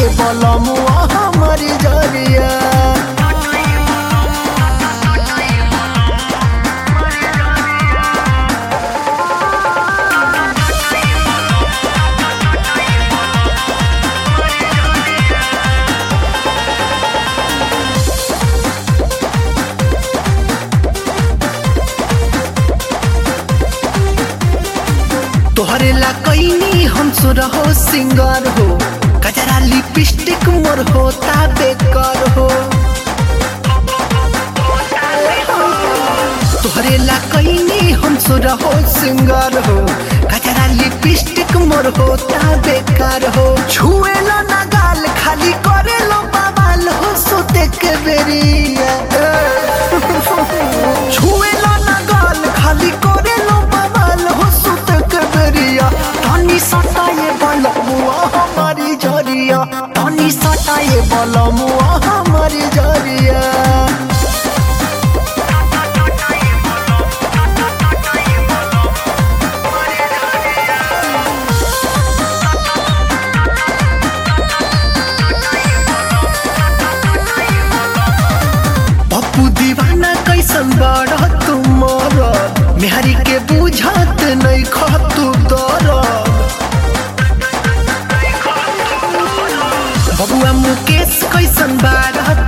ये बलमुआ हमारी जरिया तोहरे ला कैनी हम रहो सिंगर हो कजरा लिपस्टिक मोर होता बेकर हो तोहरे ला कैनी हम रहो सिंगर हो कजरा लिपस्टिक मोर होता बेकार हो छुए लो ना गाल खाली करे लो बवाल हो सोते के बेरिया छुए लो ना गाल खाली करे लो बवाल हो सोते के बेरिया तनी सताए बलमुआ हमारी जरिया तनी सताए बलमुआ हमारी जरिया पप्पू दीवाना कैसन बड़ा तुमर मेहरी के बुझत नहीं खतु दर बबुआ मुकेश कैसन बाड़ा